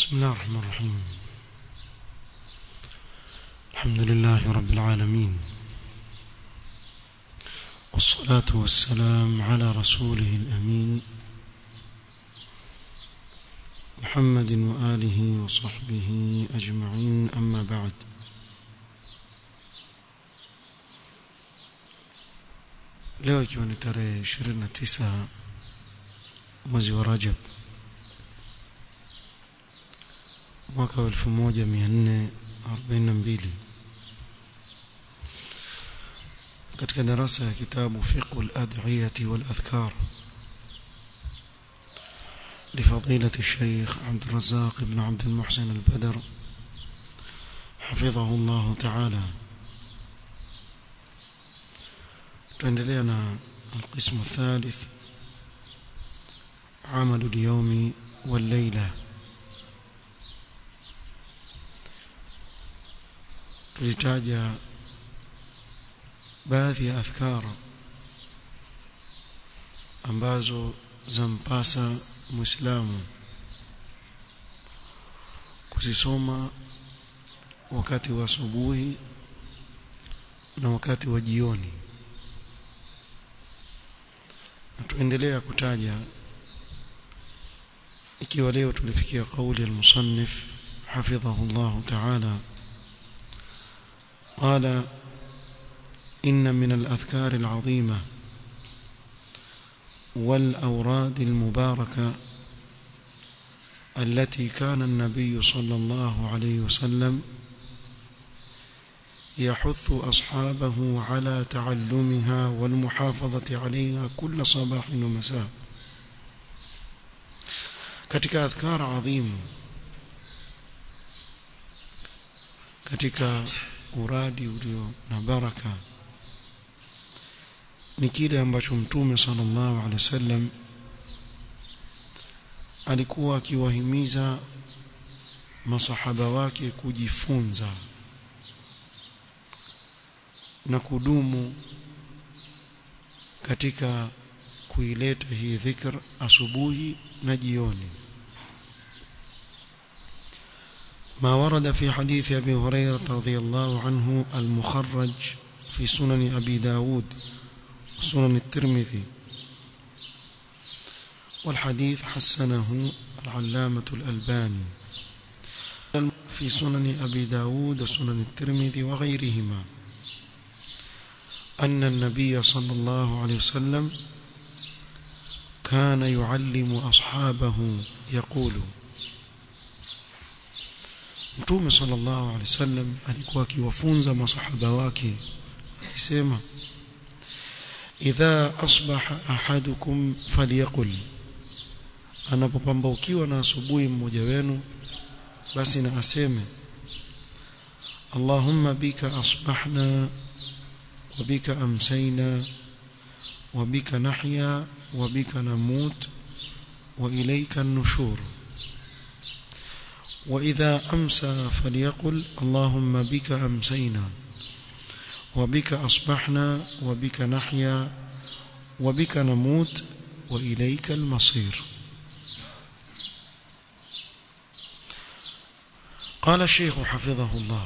بسم الله الرحمن الرحيم الحمد لله رب العالمين والصلاة والسلام على رسوله الأمين محمد وآله وصحبه أجمعين أما بعد leo ikiwa ni tarehe 29 mwezi wa Rajab mwaka wa 1442 katika darasa ya kitabu fiqh al-ad'iyah wal-adhkar لفضيلة الشيخ عبد الرزاق بن عبد المحسن البدر حفظه الله تعالى تندلينا القسم الثالث عمل اليوم والليلة tulitaja baadhi ya adhkar ambazo zampasa muislamu kuzisoma wakati wa asubuhi na wakati wa jioni na tuendelea kutaja ikiwa leo tulifikia kauli al-musannif hafidhahu Allah ta'ala قال إن من الأذكار العظيمة والأوراد المباركة التي كان النبي صلى الله عليه وسلم يحث أصحابه على تعلمها والمحافظة عليها كل صباح ومساء katika adhkar adhimu katika uradi ulio na baraka ni kile ambacho mtume sallallahu alaihi wasallam alikuwa akiwahimiza masahaba wake kujifunza na kudumu katika kuileta hii dhikr asubuhi na jioni ما ورد في حديث أبي هريرة رضي الله عنه المخرج في سنن أبي داود وسنن الترمذي والحديث حسنه العلامة الألباني في سنن أبي داود وسنن الترمذي وغيرهما أن النبي صلى الله عليه وسلم كان يعلم أصحابه يقول Mtume sallallahu alaihi wasallam alikuwa akiwafunza masahaba wake akisema idha asbaha ahadukum falyaqul anapopambaukiwa na asubuhi mmoja wenu basi na aseme Allahumma bika asbahna wa bika amsayna wa bika nahya wa bika namut wa ilayka an-nushur وإذا أمسى فليقل اللهم بك أمسينا وبك أصبحنا وبك نحيا وبك نموت وإليك المصير قال الشيخ حفظه الله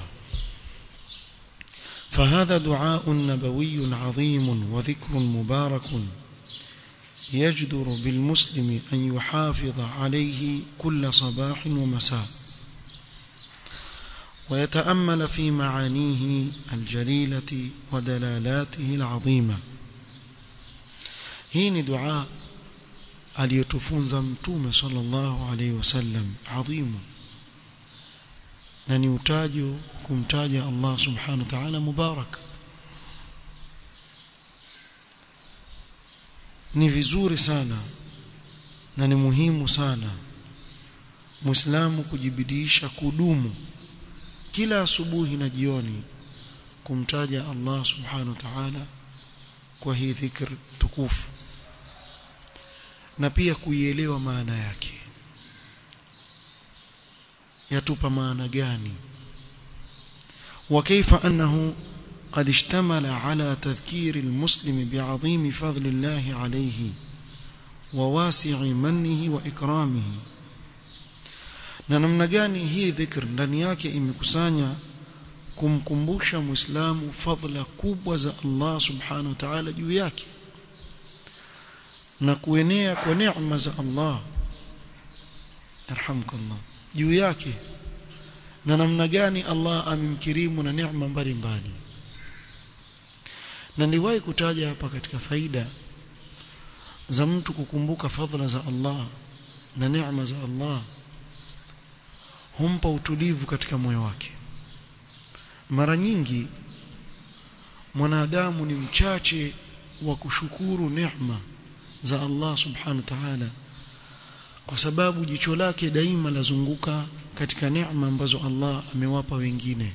فهذا دعاء نبوي عظيم وذكر مبارك يجدر بالمسلم أن يحافظ عليه كل صباح ومساء ويتأمل في معانيه الجليلة ودلالاته العظيمة hii ni dua aliyotufunza mtume sallallahu alaihi wasallam adhimu na ni utajo kumtaja Allah subhanahu wa ta'ala mubarak ni vizuri sana na ni muhimu sana muislamu kujibidiisha kudumu kila asubuhi na jioni kumtaja Allah subhanahu wa ta'ala kwa hii dhikr tukufu na pia kuielewa maana yake yatupa maana gani wa kaifa annahu قد اشتمل على تذكير المسلم بعظيم فضل الله عليه وواسع منه وإكرامه na namna gani hii dhikr ndani yake imekusanya kumkumbusha muislamu fadhila kubwa za Allah subhanahu wa ta'ala juu yake na kuenea kwa neema za Allah yarhamukallah juu yake na namna gani Allah amemkirimu na neema mbalimbali na niliwahi kutaja hapa katika faida za mtu kukumbuka fadhila za Allah na neema za Allah humpa utulivu katika moyo wake mara nyingi mwanadamu ni mchache wa kushukuru neema za Allah subhanahu wa ta'ala kwa sababu jicho lake daima lazunguka katika neema ambazo Allah amewapa wengine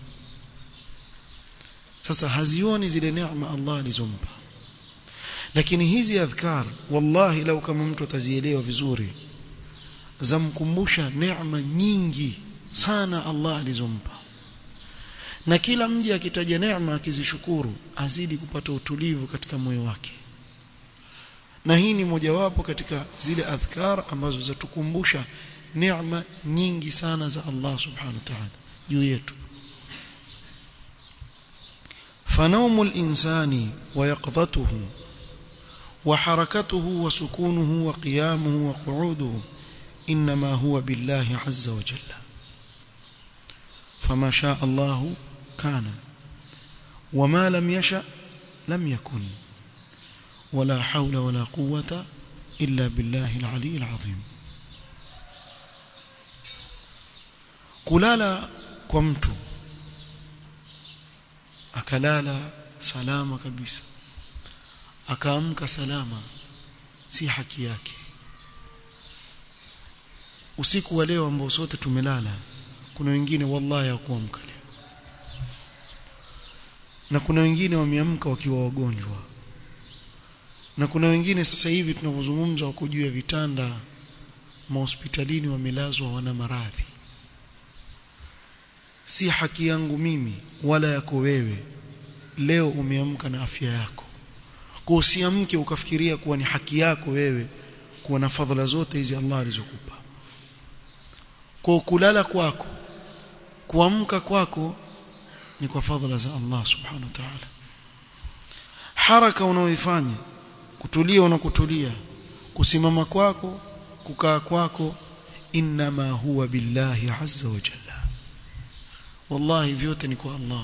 sasa hazioni zile neema Allah alizompa lakini hizi adhkar wallahi lau kama mtu atazielewa vizuri zamkumbusha neema nyingi sana Allah alizompa na kila mji akitaja neema akizishukuru azidi kupata utulivu katika moyo wake na hii ni mojawapo katika zile adhkar ambazo zatukumbusha neema nyingi sana za Allah subhanahu wa ta'ala juu yetu فنوم الإنسان ويقظته وحركته وسكونه وقيامه وقعوده إنما هو بالله عز وجل فما شاء الله كان وما لم يشأ لم يكن ولا حول ولا قوة إلا بالله العلي العظيم kulala kwa mtu akalala salama kabisa akaamka salama si haki yake usiku wa leo ambao sote tumelala kuna wengine wallahi hawakuamka leo na kuna wengine wameamka wakiwa wagonjwa na kuna wengine sasa hivi tunavyozungumza wako juu ya vitanda mahospitalini wamelazwa wana maradhi si haki yangu mimi wala yako wewe leo umeamka na afya yako kwa usiamke ukafikiria kuwa ni haki yako wewe kuwa na fadhila zote hizi Allah alizokupa kwa kulala kwako kuamka kwako ni kwa fadhila za Allah subhanahu wa ta'ala haraka unaoifanya kutulia unakutulia kusimama kwako kukaa kwako inma huwa billahi azza wa jalla wallahi vyote ni kwa Allah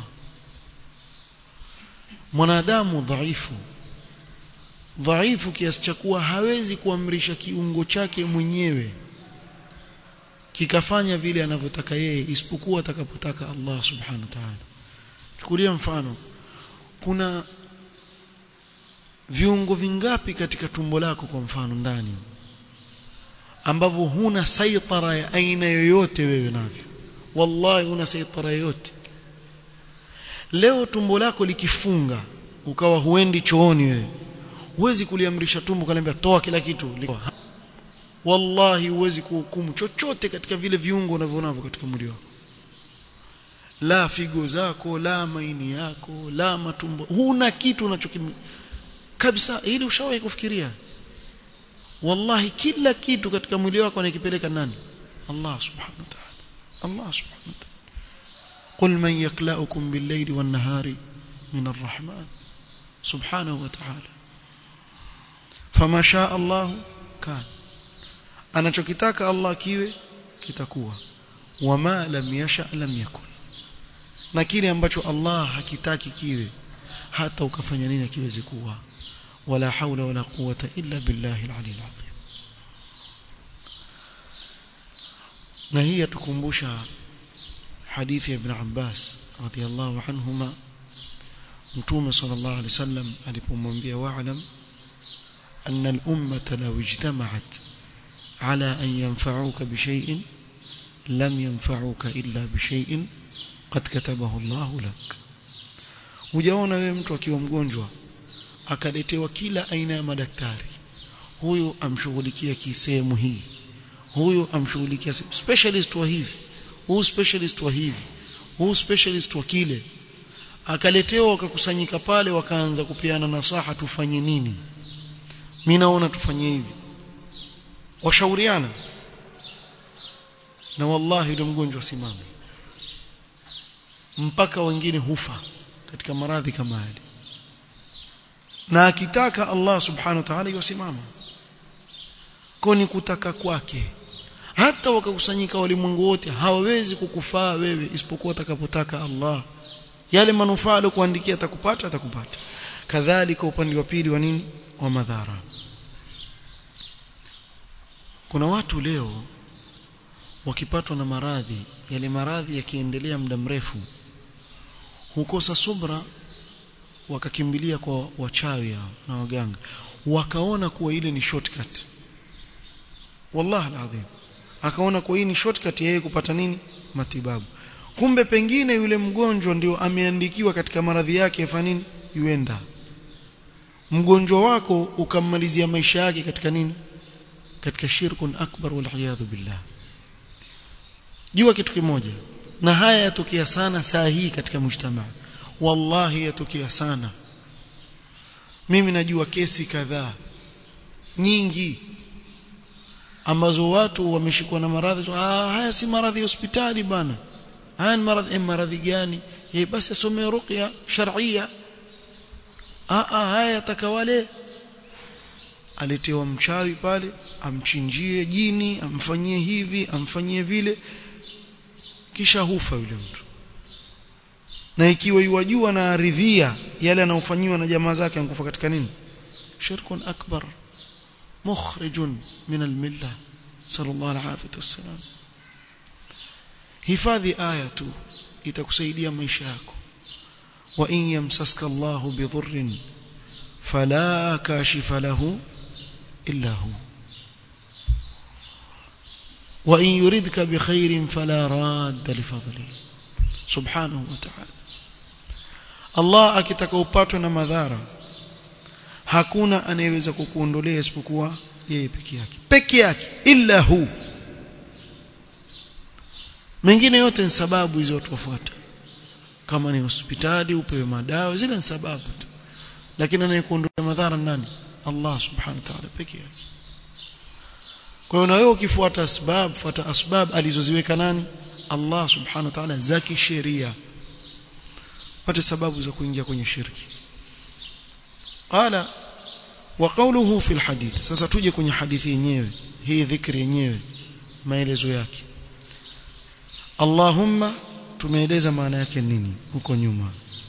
mwanadamu dhaifu dhaifu kiasi cha kuwa hawezi kuamrisha kiungo chake mwenyewe kikafanya vile anavyotaka yeye isipokuwa atakapotaka Allah subhanahu wa ta'ala chukulia mfano kuna viungo vingapi katika tumbo lako kwa mfano ndani ambavyo huna saitara ya aina yoyote wewe navyo wallahi huna saitara yoyote leo tumbo lako likifunga ukawa huendi chooni wewe huwezi kuliamrisha tumbo kaniambia toa kila kitu wallahi huwezi kuhukumu chochote katika vile viungo unavyonavyo katika mwili wako la figo zako la maini yako la matumbo huna kitu unachokim kabisa ili ushawahi kufikiria wallahi kila kitu katika mwili wako anakipeleka nani Allah subhanahu wa ta'ala Allah subhanahu wa ta'ala قل من يكلأكم بالليل والنهار من الرحمن سبحانه وتعالى فما شاء الله كان anachokitaka Allah kiwe kitakuwa wama lam yasha lam yakun na kile ambacho Allah hakitaki kiwe hata ukafanya nini kiweze kuwa wala haula wala quwata illa billahi al-ali al-azim na hii yatukumbusha hadithi ya ibn Abbas radiyallahu anhuma mtume sallallahu alayhi wasallam alipomwambia wa'lam anna al-ummata law ijtama'at على أن ينفعوك بشيء لم ينفعوك إلا بشيء قد كتبه الله لك hujaona wewe mtu akiwa mgonjwa akaletewa kila aina ya madaktari huyu amshughulikia kisehemu hii huyu amshughulikia specialist wa hivi huyu specialist wa hivi huyu specialist wa kile akaletewa wakakusanyika pale wakaanza kupeana nasaha tufanye nini mimi naona tufanye hivi washauriana na wallahi yule mgonjwa simame mpaka wengine hufa katika maradhi kama hali na akitaka Allah subhanahu wa ta'ala yusimama koni kutaka kwake hata wakakusanyika walimwengu wote hawawezi kukufaa wewe isipokuwa atakapotaka Allah yale manufaa aliyokuandikia atakupata atakupata kadhalika upande wa pili wa nini wa madhara kuna watu leo wakipatwa na maradhi yale maradhi yakiendelea muda mrefu hukosa subra wakakimbilia kwa wachawi hao na waganga wakaona kuwa ile ni shortcut wallahi alazim akaona kuwa hii ni shortcut yeye kupata nini matibabu kumbe pengine yule mgonjwa ndio ameandikiwa katika maradhi yake afanya nini yuenda mgonjwa wako ukammalizia maisha yake katika nini katika shirkun akbar wal billah jua kitu kimoja na haya yatokea sana saa hii katika mujtamaa wallahi yatokea sana mimi najua kesi kadhaa nyingi ambazo watu wameshikwa na maradhi ah haya si maradhi ya hospitali bana haya ni maradhi maradhi gani eh basi asome ruqya shar'ia ah ah haya yatakawale aletewa mchawi pale amchinjie jini amfanyie hivi amfanyie vile kisha hufa yule mtu na ikiwa yuwajua na aridhia yale anayofanyiwa na jamaa zake ankufa katika nini shirkun akbar mukhrijun min almilla sallallahu alaihi wasallam hifadhi aya tu itakusaidia maisha yako wa in yamsaska Allahu bidhurrin fala kashifa lahu illa hu wa in yuridka bikhairin fala radda lifadlihi subhanahu wa ta'ala Allah akitaka upatwe na madhara hakuna anayeweza kukuondolea isipokuwa yeye peke yake peke yake illa hu mengine yote ni sababu hizo watu wafuata kama ni hospitali upewe madawa zile ni sababu tu lakini anayekuondolea madhara nani Allah subhanahu wa ta'ala peke yake kwa hiyo na wewe ukifuata asbab fuata asbab alizoziweka nani Allah subhanahu wa ta'ala za kisheria pate sababu za kuingia kwenye shirki qala wa qawluhu fi alhadith sasa tuje kwenye hadithi yenyewe hii dhikri yenyewe maelezo yake Allahumma tumeeleza maana yake nini huko nyuma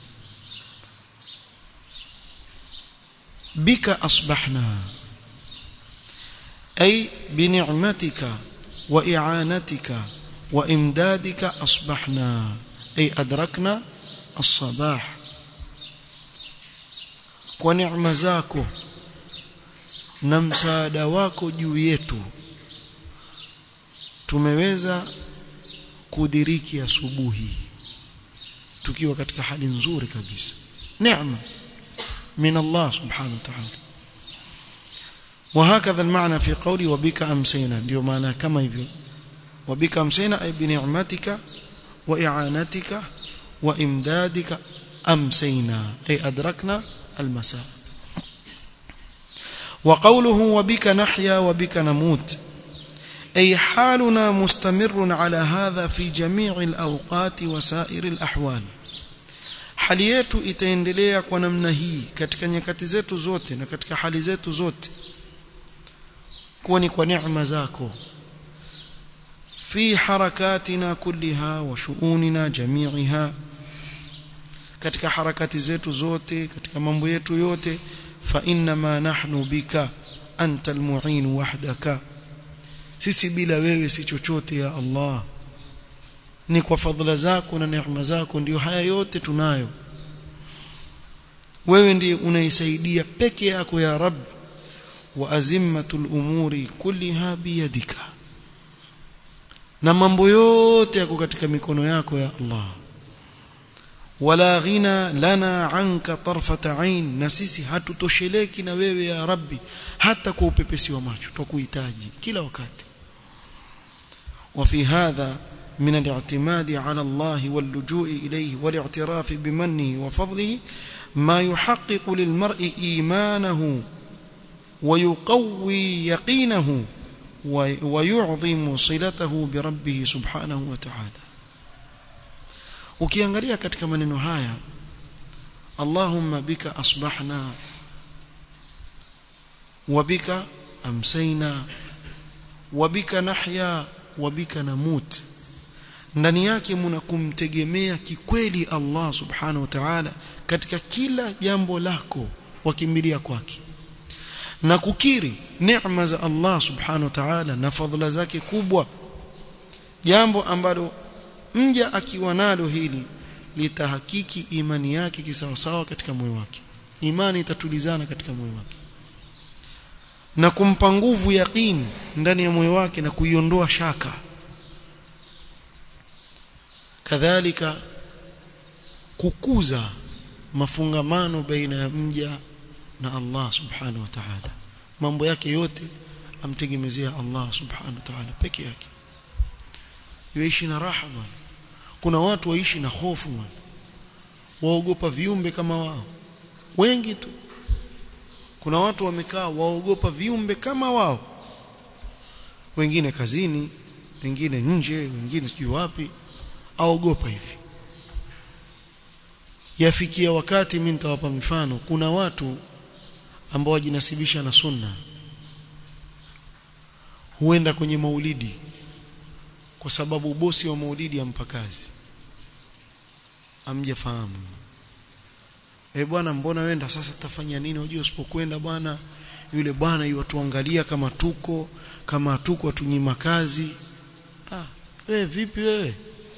bika asbahna ay bi ni'matika wa i'anatika wa imdadika asbahna ay adrakna الصباح kwa neema zako na msaada wako juu yetu tumeweza kudiriki asubuhi tukiwa katika hali nzuri kabisa neema من الله سبحانه وتعالى وهكذا المعنى في قولي وبك أمسينا ndio maana kama hivyo وبك أمسينا أي بنعمتك وإعانتك وإمدادك أمسينا أي أدركنا المساء وقوله وبك نحيا وبك نموت أي حالنا مستمر على هذا في جميع الأوقات وسائر الأحوال hali yetu itaendelea kwa namna hii katika nyakati zetu zote na katika hali zetu zote kuwa ni kwa neema zako fi harakatina kulliha wa shuunina jami'iha katika harakati zetu zote katika mambo yetu yote fa inna ma nahnu bika anta almu'in wahdaka sisi bila wewe si chochote ya Allah ni kwa fadhila zako na neema zako ndio haya yote tunayo wewe ndiye unaisaidia peke yako ya rab wa azimmatul umuri kulliha biyadika na mambo yote yako katika mikono yako ya Allah wala ghina lana anka tarfata ain na sisi hatutosheleki na wewe ya rabbi hata kwa upepesi wa macho tukuhitaji kila wakati وفي هذا من الاعتماد على الله واللجوء إليه والاعتراف بمنه وفضله ما يحقق للمرء إيمانه ويقوي يقينه ويعظم صلته بربه سبحانه وتعالى ukiangalia katika maneno haya Allahumma bika asbahna wa bika amsayna wa bika nahya wa bika namut ndani yake mna kumtegemea kikweli Allah subhanahu wa ta'ala katika kila jambo lako wakimbilia kwake na kukiri neema za Allah subhanahu wa ta'ala na fadhila zake kubwa jambo ambalo mja akiwa nalo hili litahakiki imani yake kisawasawa katika moyo wake imani itatulizana katika moyo wake na kumpa nguvu yaqini ndani ya moyo wake na kuiondoa shaka kadhalika kukuza mafungamano baina ya mja na Allah subhanahu wa ta'ala mambo yake yote amtegemezea Allah subhanahu wa ta'ala peke yake yaishi na raha bwana kuna watu waishi na hofu bwana waogopa viumbe kama wao wengi tu kuna watu wamekaa waogopa viumbe kama wao wengine kazini wengine nje wengine sijui wapi aogopa hivi yafikia wakati mimi nitawapa mfano kuna watu ambao wajinasibisha na sunna huenda kwenye maulidi kwa sababu bosi wa maulidi ampa kazi amjafahamu eh bwana mbona wenda sasa tafanya nini unajua usipokwenda bwana yule bwana yuatuangalia kama tuko kama tuko tunyima kazi ah wewe vipi wewe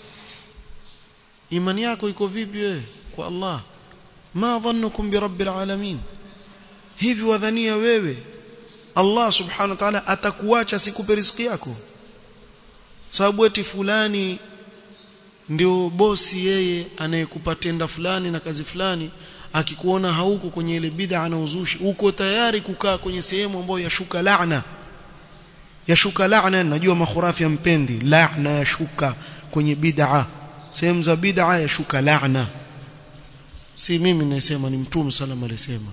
imani yako iko vipi wewe kwa Allah ma dhannukum bi rabbil alamin hivi wadhania wewe Allah subhanahu wa ta'ala atakuacha sikupe riziki yako sababu eti fulani ndio bosi yeye anayekupa tenda fulani na kazi fulani akikuona hauko kwenye ile bid'a na uzushi uko tayari kukaa kwenye sehemu ambayo yashuka laana yashuka laana najua makhurafi ya mpendi laana yashuka kwenye bid'a sehemu za bid'a yashuka laana si mimi nasema ni mtume sallallahu alayhi wasallam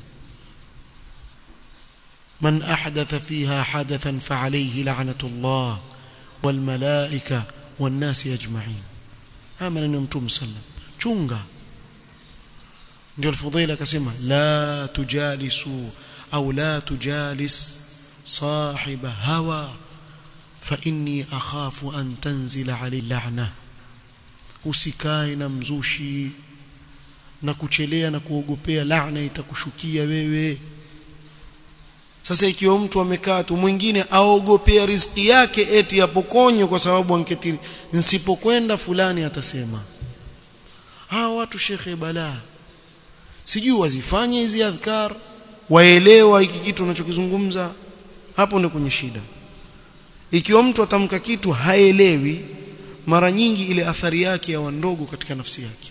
من أحدث فيها حدثا فعليه لعنة الله والملائكة والناس أجمعين هذا من يمتم سلم chunga ndio alfudhaila akasema la tujalisu au la tujalis sahiba hawa fa inni akhafu an tanzila alayhi la'na usikae na mzushi na kuchelea na kuogopea laana itakushukia wewe sasa ikiwa mtu amekaa tu mwingine aogopea riziki yake eti apokonywe kwa sababu anketiri nsipokwenda fulani atasema hawa watu shekhe balaa sijui wazifanye hizi adhkar waelewa hiki kitu unachokizungumza hapo ndio kwenye shida ikiwa mtu atamka kitu haelewi mara nyingi ile athari yake ya ndogo katika nafsi yake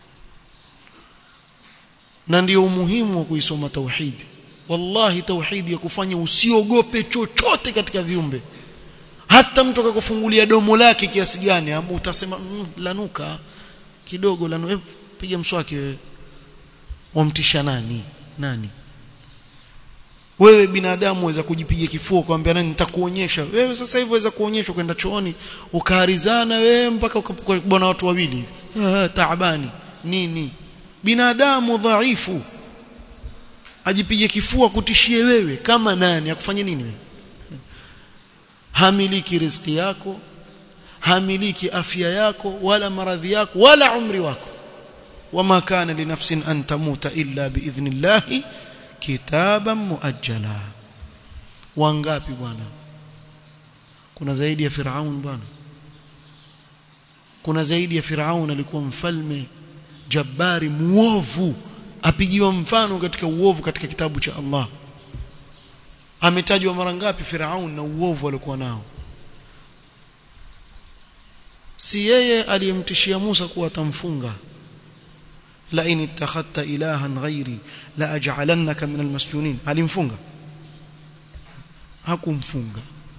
na ndio umuhimu wa kuisoma tauhidi wallahi tauhidi ya kufanya usiogope chochote katika viumbe hata mtu akakufungulia domo lake kiasi gani ambapo utasema mm, lanuka kidogo lanu eh, piga mswaki wewe wamtisha nani nani wewe binadamu waweza kujipiga kifua kwambia nani nitakuonyesha wewe sasa hivi waweza kuonyeshwa kwenda chooni ukaharizana wewe mpaka bwana watu wawili ah, taabani nini binadamu dhaifu ajipige kifua kutishie wewe kama nani akufanye nini wewe hamiliki riziki yako hamiliki afya yako wala maradhi yako wala umri wako wama kana linafsin an tamuta illa biidhnillahi kitaban muajjala wangapi bwana kuna zaidi ya firaun bwana kuna zaidi ya firaun alikuwa mfalme jabari muovu apigiwa mfano katika uovu katika kitabu cha Allah ametajwa mara ngapi Firaun na uovu aliokuwa nao si yeye aliyemtishia Musa kuwa atamfunga la in ittakhadta ilahan ghairi la aj'alannaka min almasjunin alimfunga hakumfunga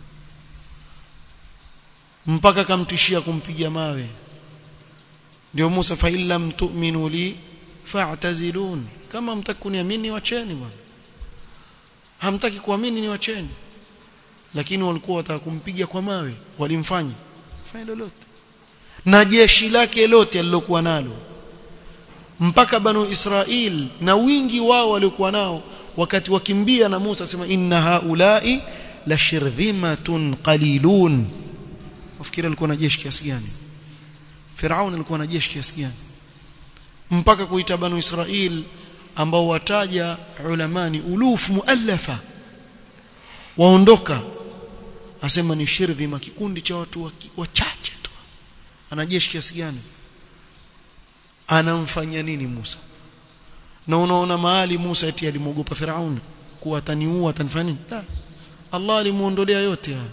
mpaka kamtishia kumpiga mawe ndio Musa fa illam tu'minu li fa'tazilun kama mtakuniamini wacheni bwana hamtaki kuamini ni wacheni lakini walikuwa wataka kumpiga kwa mawe walimfanya fanya lolote na jeshi lake lote alilokuwa nalo mpaka banu Israil na wingi wao waliokuwa nao wakati wakimbia na Musa sema inna haulai la shirdhimatun qalilun wafikiri alikuwa na jeshi kiasi gani Firaun alikuwa na jeshi kiasi gani mpaka kuita banu Israil ambao wataja ulamani uluf muallafa waondoka asema ni shirdhima kikundi cha watu wachache tu ana jeshi kiasi gani anamfanya nini Musa na unaona mahali Musa eti alimwogopa Firaun kuwa ataniua atanifanya nini la Allah alimuondolea yote haya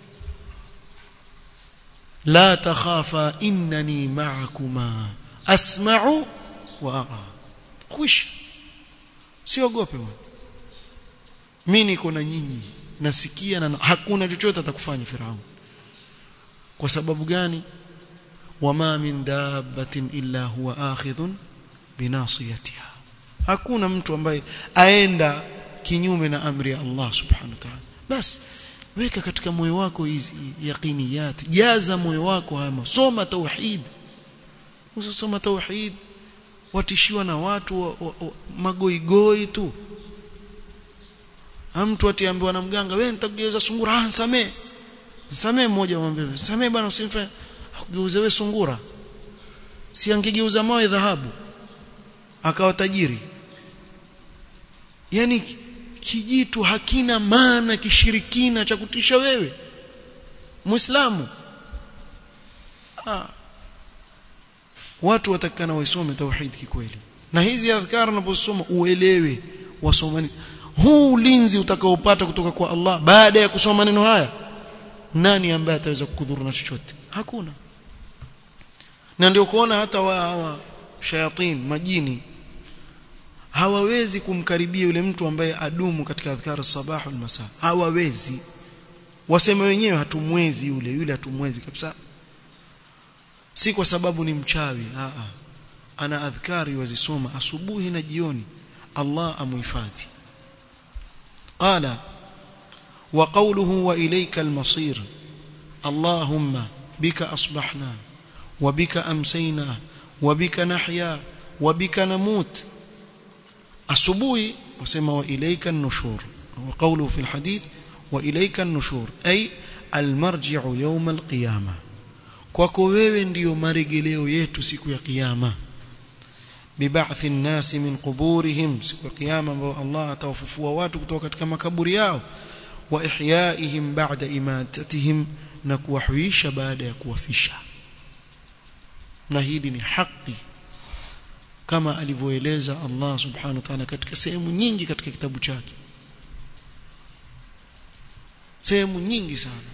la takhafa innani ma'akuma asma'u wa ara khush siogope bwana mimi niko na nyinyi nasikia na hakuna chochote atakufanya Firaun kwa sababu gani wama min dabbatin illa huwa akhidhun binasiyatiha hakuna mtu ambaye aenda kinyume na amri ya Allah subhanahu wa ta'ala bas weka katika moyo wako hizi yaqiniyat jaza moyo wako haya soma tauhid usisoma tauhid watishiwa na watu wa, wa, wa, magoigoi tu mtu atiambiwa na mganga wewe nitakugeuza sungura ah samee samee mmoja mwambie samee bwana usimfanye akugeuze wewe sungura si angegeuza mawe dhahabu akawa tajiri yani kijitu hakina maana kishirikina cha kutisha wewe muislamu ah. watu watakana waisome tauhid kikweli na hizi adhkar unaposoma uelewe wasomani huu ulinzi utakaopata kutoka kwa Allah baada ya kusoma maneno haya nani ambaye ataweza kukudhuru na chochote hakuna na ndio kuona hata wa hawa shayatin majini hawawezi kumkaribia yule mtu ambaye adumu katika adhkar sabah wal masa hawawezi waseme wenyewe hatumwezi yule yule hatumwezi kabisa si kwa sababu ni mchawi a a ana adhkari wazisoma asubuhi na jioni Allah amuhifadhi qala wa qawluhu wa ilayka al-masir allahumma bika asbahna wa bika amsayna wa bika nahya wa bika namut asubuhi wasema wa ilayka an-nushur wa qawluhu fi al-hadith wa ilayka an-nushur ay al-marji'u yawm al-qiyamah kwako wewe ndiyo maregeleo yetu siku ya kiyama biba'thi an-nas min quburihim siku ya kiyama ambao Allah atawafufua watu kutoka katika makaburi yao wa ihyaihim ba'da imatatihim na kuwahuisha baada ya kuwafisha na hili ni haki kama alivyoeleza Allah subhanahu wa ta'ala katika sehemu nyingi katika kitabu chake sehemu nyingi sana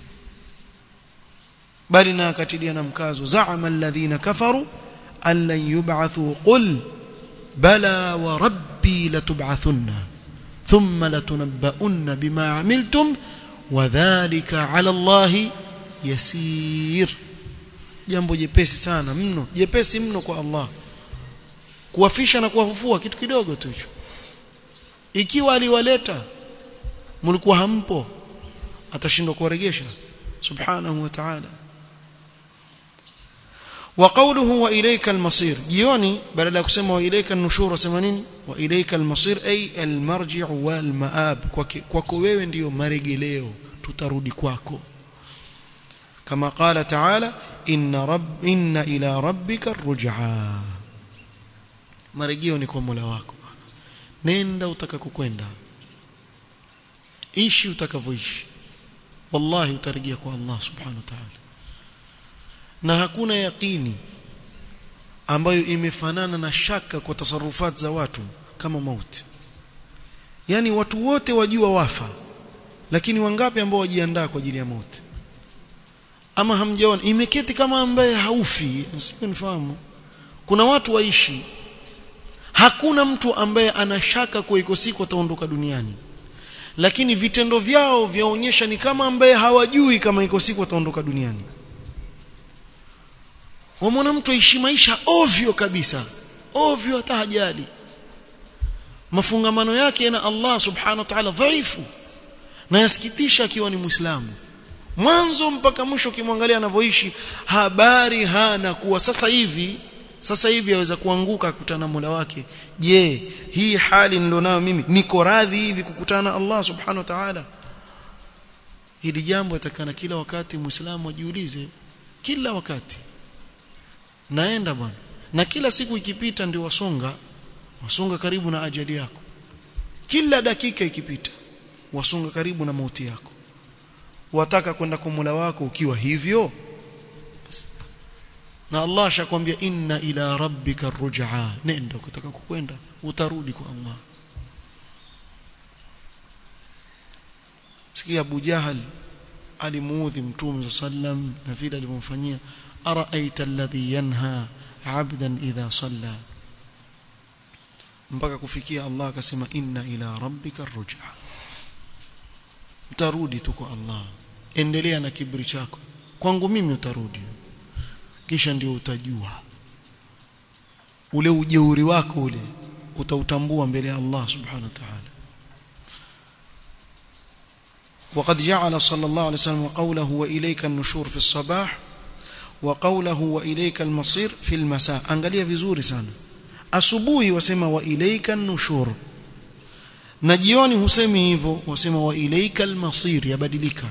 bali na akatilia na mkazo za'ama alladhina kafaru an lan yub'athu qul bala wa rabbi latub'athunna thumma latunabba'unna bima 'amiltum wa dhalika 'ala allahi yasir jambo jepesi sana mno jepesi mno kwa Allah kuwafisha na kuwafufua kitu kidogo tu hicho ikiwa aliwaleta mlikuwa hampo atashindwa kuwaregesha subhanahu wa ta'ala wa qawluhu wa ilayka al-masir jioni badala ya kusema wa ilayka an-nushur wasema nini wa ilayka al-masir ay al-marji'u wal ma'ab kwako wewe ndiyo maregeleo tutarudi kwako kama qala ta'ala inna rabb inna ila rabbika ar-ruj'a marejeo ni kwa Mola wako nenda utakakokwenda ishi utakavyoishi wallahi utarejea kwa Allah subhanahu wa ta'ala na hakuna yaqini ambayo imefanana na shaka kwa tasarufat za watu kama mauti yani watu wote wajua wafa lakini wangapi ambao wajiandaa kwa ajili ya mauti ama hamjaona imeketi kama ambaye haufi msifahamu kuna watu waishi hakuna mtu ambaye anashaka kwa iko siku ataondoka duniani lakini vitendo vyao vyaonyesha ni kama ambaye hawajui kama iko siku ataondoka duniani wamwona mtu aishi maisha ovyo kabisa ovyo hata hajali mafungamano yake na Allah subhanahu wa ta'ala dhaifu na yasikitisha akiwa ni muislamu mwanzo mpaka mwisho ukimwangalia anavyoishi habari hana kuwa sasa hivi sasa hivi aweza kuanguka akutana na Mola wake je hii hali nilionayo mimi niko radhi hivi kukutana na Allah subhanahu wa ta'ala hili jambo yatakana kila wakati muislamu ajiulize kila wakati naenda bwana na kila siku ikipita ndio wasonga wasonga karibu na ajali yako kila dakika ikipita wasonga karibu na mauti yako wataka kwenda kwa Mola wako ukiwa hivyo na Allah ashakwambia inna ila rabbika ruj'a nenda ukitaka kukwenda utarudi kwa Allah sikia Abu Jahal alimuudhi mtume sallam na vile alivyomfanyia araaita alladhi yanha 'abdan idha salla mpaka kufikia Allah akasema inna ila rabbika ruj'a utarudi tu kwa Allah endelea na kibri chako kwangu mimi utarudi kisha ndio utajua ule ujeuri wako ule utautambua mbele ya Allah subhanahu wa ta'ala وقد جعل صلى الله عليه وسلم قوله وإليك النشور في الصباح وقوله وإليك المصير في المساء angalia vizuri sana asubuhi wasema wa ilaika nushur na jioni husemi hivyo wasema wa ilaika almasir yabadilika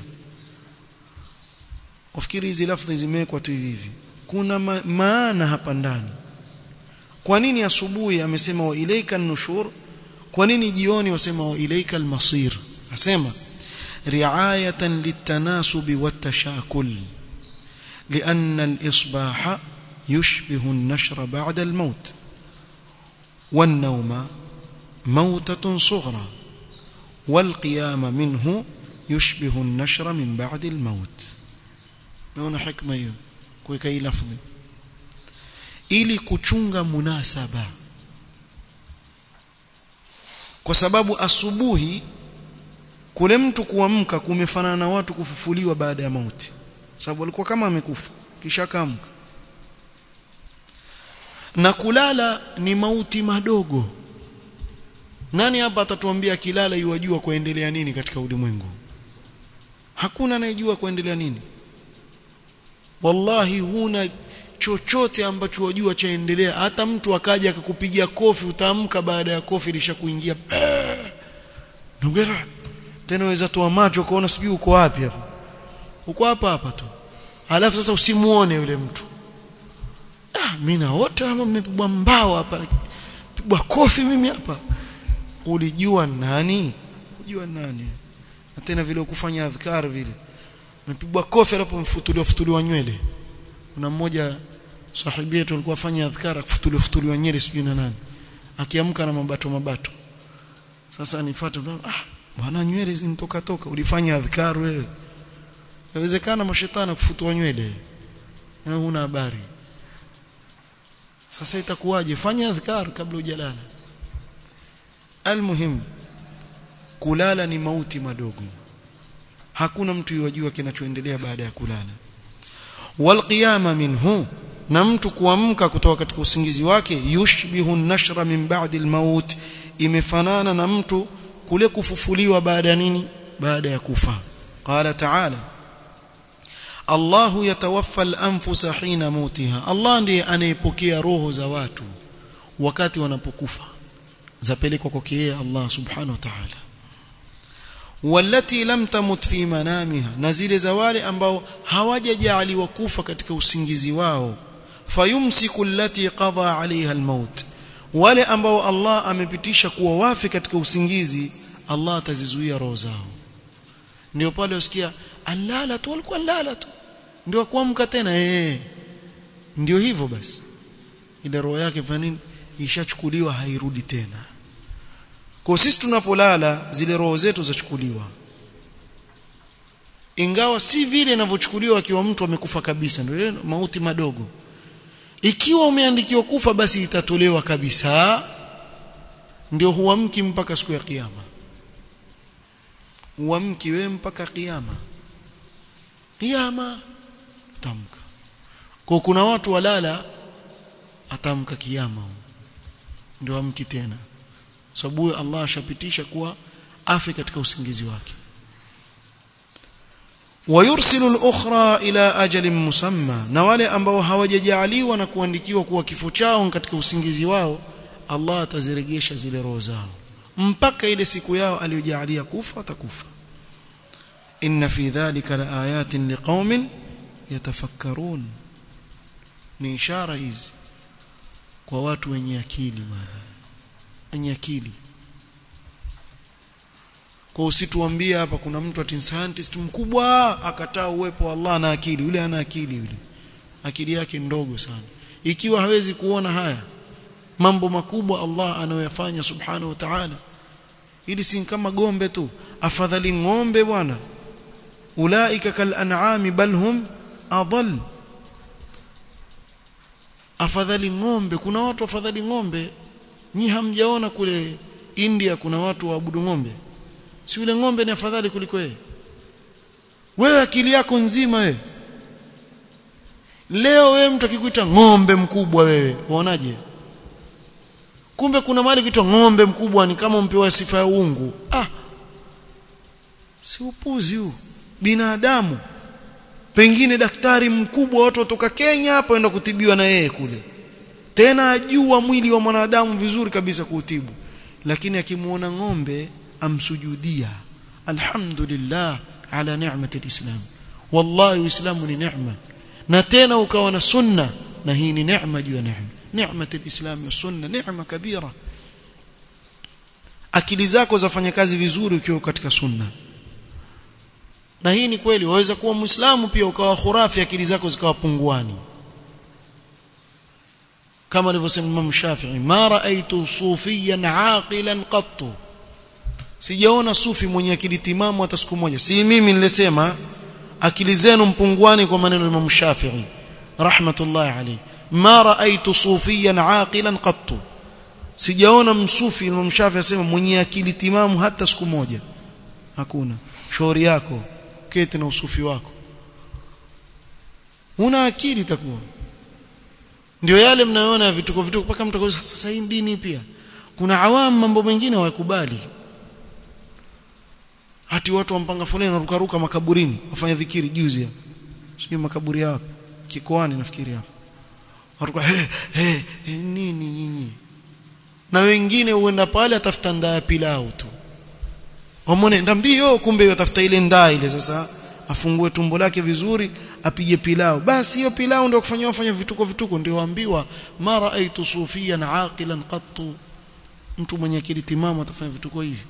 ufikiri hizi lafzi zimewekwa tu hivi kuna ma maana hapa ndani kwa nini asubuhi amesema wa ilaika nushur kwa nini jioni wasema wa ilaika almasir asema riayatan litanasubi watashakul لأن الإصباح يشبه النشر بعد الموت والنوم موتة صغرى والقيام منه يشبه النشر من بعد الموت naona hikma hiyo kuweka hii lafdhi ili kuchunga munasaba kwa sababu asubuhi kule mtu kuamka kumefanana na watu kufufuliwa baada ya mauti sababu alikuwa kama amekufa kisha kaamka na kulala ni mauti madogo nani hapa atatuambia kilala yuwajua kuendelea nini katika ulimwengu hakuna anayejua kuendelea nini wallahi huna chochote ambacho wajua chaendelea hata mtu akaja akakupigia kofi utaamka baada ya kofi lishakuingia nugera tena waweza toa macho kuona sijui uko wapi hapa uko hapa hapa tu alafu sasa usimuone yule mtu ah mimi naota ama mmepigwa mbao hapa pigwa kofi mimi hapa ulijua nani kujua nani na tena vile ukufanya adhkar vile umepigwa kofi alapo mfutuliwa futuliwa nywele kuna mmoja sahibi yetu alikuwa afanya adhkar akufutuliwa futuliwa nywele sijui na nani akiamka na mabato mabato sasa nifuate ah bwana nywele zinitoka toka ulifanya adhkar wewe inawezekana mashetani kufutua nywele na huna habari sasa itakuwaje fanya adhkar kabla hujalala almuhim kulala ni mauti madogo hakuna mtu yajua kinachoendelea baada ya kulala walqiyama minhu na mtu kuamka kutoka katika usingizi wake yushbihu nashra min ba'di almaut imefanana na mtu kule kufufuliwa baada ya nini baada ya kufa qala ta'ala Allah yatawaffa al-anfusa hina mautiha Allah ndiye anayepokea roho za watu wakati wanapokufa zapelekwa kwake yeye Allah subhanahu wa ta'ala walati lam tamut fi manamiha na zile za wale ambao hawajajaliwa kufa katika usingizi wao fayumsiku allati qada alaiha almaut wale ambao Allah amepitisha kuwa wafi katika usingizi Allah atazizuia roho zao ndio pale usikia alala tu alikuwa alala tu ndio kuamka tena eh ndio hivyo basi ile roho yake fanya nini ishachukuliwa hairudi tena kwa sisi tunapolala zile roho zetu zachukuliwa ingawa si vile inavyochukuliwa akiwa mtu amekufa kabisa ndio mauti madogo ikiwa umeandikiwa kufa basi itatolewa kabisa ndio huamki mpaka siku ya kiyama huamki wewe mpaka kiyama kiyama tamka kwa kuna watu walala atamka kiyama ndio amki tena sababu Allah ashapitisha kuwa afi katika usingizi wake ويرسل الأخرى إلى أجل مسمى na wale ambao hawajajaliwa na kuandikiwa kuwa kifo chao katika usingizi wao Allah atazirejesha zile roho zao mpaka ile siku yao aliyojalia kufa watakufa inna fi dhalika laayatin liqaumin yatafakkarun ni ishara hizi kwa watu wenye akili bwana wenye akili kwa usituambie hapa kuna mtu ati scientist mkubwa akataa uwepo wa Allah na akili yule ana akili yule akili yake ndogo sana ikiwa hawezi kuona haya mambo makubwa Allah anayoyafanya subhanahu wa ta'ala ili si kama gombe tu afadhali ngombe bwana ulaika kal an'ami bal hum adall afadhali ngombe kuna watu afadhali ngombe nyi hamjaona kule India kuna watu waabudu ngombe si yule ngombe ni afadhali kuliko yeye wewe akili yako nzima wewe leo wewe mtu akikuita ngombe mkubwa wewe uonaje kumbe kuna mali kitu ngombe mkubwa ni kama umpewa sifa ya uungu ah si upuzi huu binadamu pengine daktari mkubwa watu kutoka Kenya hapo enda kutibiwa na yeye kule tena ajua mwili wa mwanadamu vizuri kabisa kuutibu lakini akimuona ng'ombe amsujudia alhamdulillah ala ni'mati alislam wallahi uislamu ni neema na tena ukawa na sunna na hii ni neema juu ya neema ni'mati alislam wa sunna neema kabira akili zako zafanya kazi vizuri ukiwa katika sunna na hii ni kweli waweza kuwa muislamu pia ukawa khurafi akili zako zikawa punguani kama alivyosema Imam Shafi'i ma ra'aytu sufiyan aqilan qattu sijaona sufi mwenye akili timamu hata siku moja si mimi nilisema akili zenu mpunguani kwa maneno ya Imam Shafi'i rahmatullahi alayhi ma ra'aytu sufiyan aqilan qattu sijaona msufi Imam Shafi'i asema mwenye akili timamu hata siku moja hakuna shauri yako keti na usufi wako una akili takuwa ndio yale mnayoona vituko vituko mpaka mtu akauliza sasa hii dini pia kuna awamu mambo mengine hawakubali hati watu wampanga foleni ruka ruka makaburini wafanya dhikiri juzi hapa sio makaburi hapa kikoani nafikiri hapa watu he, he, he nini nyinyi na wengine huenda pale atafuta ndaa pilau tu wamone ndambio kumbe yatafuta ile ndaa ile sasa afungue tumbo lake vizuri apige pilau basi hiyo pilau ndio kufanywa fanya vituko vituko ndio waambiwa mara aitu sufiyan aqilan qattu mtu mwenye akili timamu atafanya vituko hivi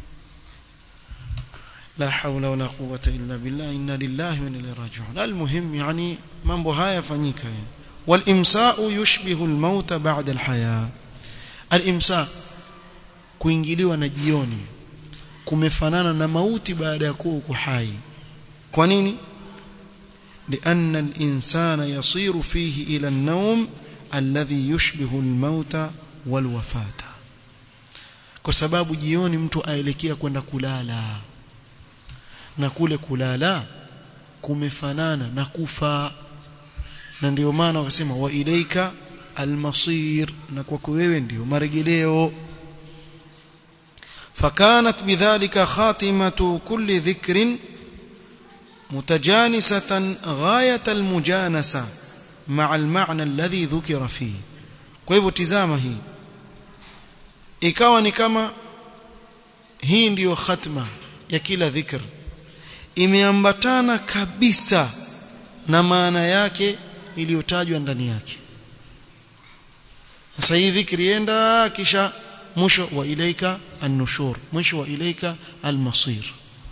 la hawla wala quwwata illa billah inna lillahi wa inna ilaihi raji'un almuhim yani mambo haya yafanyika walimsa'u yushbihu almauta ba'da alhaya alimsa kuingiliwa na jioni kumefanana na mauti baada ya kuwa uko hai kwa nini لأن الإنسان يصير فيه إلى النوم الذي يشبه الموت والوفاة kwa sababu jioni mtu aelekea kwenda kulala na kule kulala kumefanana na kufa na ndio maana wakasema wa ilaika almasir na kwako wewe ndio marejeleo فكانت بذلك خاتمة كل ذكر متجانسة غاية المجانسة مع المعنى الذي ذكر فيه kwa hivyo tizama hii ikawa ni kama hii ndiyo khatma ya kila dhikr imeambatana kabisa na maana yake iliyotajwa ndani yake sasa hii dhikri enda kisha mwisho wa ilaika an-nushur mwisho wa ilaika al-masir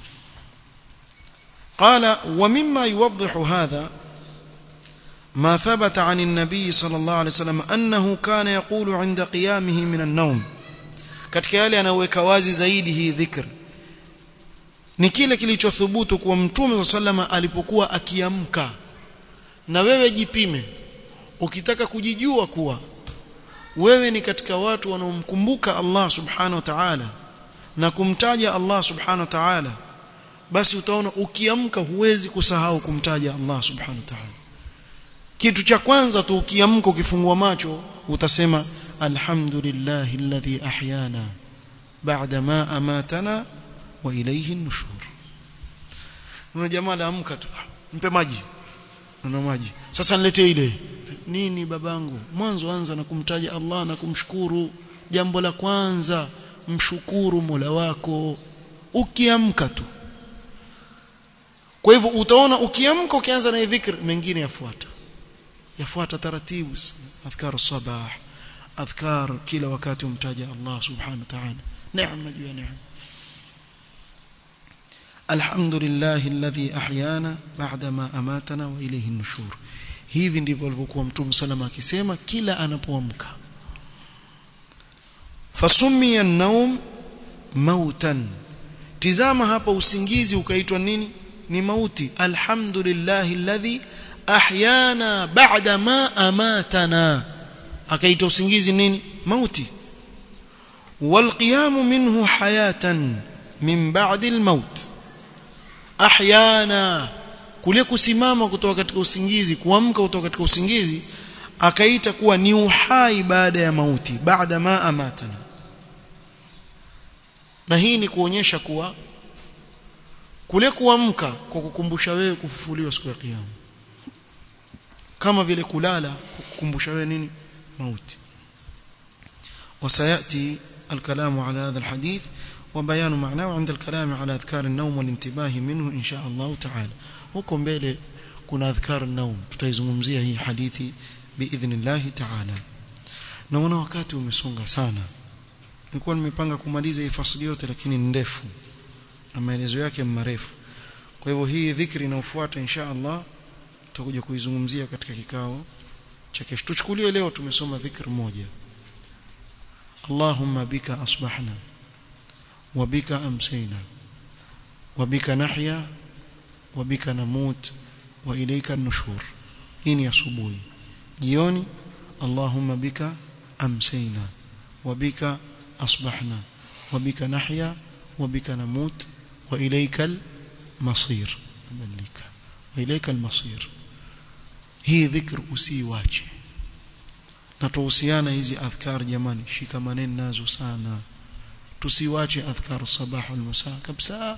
قال ومما يوضح هذا ما ثبت عن النبي صلى الله عليه وسلم أنه كان يقول عند قيامه من النوم katika yale anaweka wazi zaidi hii dhikr ni kile kilichothubutu kwa mtume sallama alipokuwa akiamka na wewe jipime ukitaka kujijua kuwa wewe ni katika watu wanaomkumbuka Allah subhanahu wa ta'ala na kumtaja Allah subhanahu wa ta'ala basi utaona ukiamka huwezi kusahau kumtaja Allah subhanahu wa ta'ala kitu cha kwanza tu ukiamka ukifungua macho utasema alhamdulillahi alladhi ahyana ba'da ma amatana wa ilayhi an-nushur una jamaa laamka tu mpe maji na maji sasa niletee ile nini babangu mwanzo anza na kumtaja Allah na kumshukuru jambo la kwanza mshukuru Mola wako ukiamka tu kwa hivyo utaona ukiamka ukianza na dhikr mengine yafuata yafuata taratibu adhkar sabah adhkar kila wakati umtaja Allah subhanahu wa ta'ala neema juu ya neema الحمد لله الذي احيانا بعدما اماتنا واليه النشور hivi ndivyo alivyokuwa mtume salama akisema kila anapoamka fasumia an-naum mautan tizama hapa usingizi ukaitwa nini ni mauti alhamdulillahi alladhi ahyana ba'da ma amatana akaita usingizi nini mauti والقيام منه حياه من بعد الموت ahyana kule kusimama kutoka katika usingizi kuamka kutoka katika usingizi akaita kuwa ni uhai baada ya mauti baada ma amatana na hii ni kuonyesha kuwa kule kuamka kwa kukumbusha wewe kufufuliwa siku ya kiyama kama vile kulala kukumbusha wewe nini mauti وسياتي الكلام على هذا الحديث وبيان معناه عند الكلام على اذكار النوم والانتباه منه ان شاء الله تعالى huko mbele kuna adhkar naum tutaizungumzia hii hadithi biidhnillah ta'ala naona wakati umesonga sana nilikuwa nimepanga kumaliza hii fasili yote lakini ni ndefu na maelezo yake marefu kwa hivyo hii dhikri inayofuata insha Allah tutakuja kuizungumzia katika kikao cha kesho tuchukulie leo tumesoma dhikr moja Allahumma bika asbahna وبك أمسينا وبك نحيا وبك نموت وإليك النشور إني أصبوي جيوني اللهم بك أمسينا وبك أصبحنا وبك نحيا وبك نموت وإليك المصير وإليك المصير هي ذكر usiwache na tuhusiana hizi adhkar jamani shikamaneni nazo sana tusiwache adhkar sabah wal masa kabisa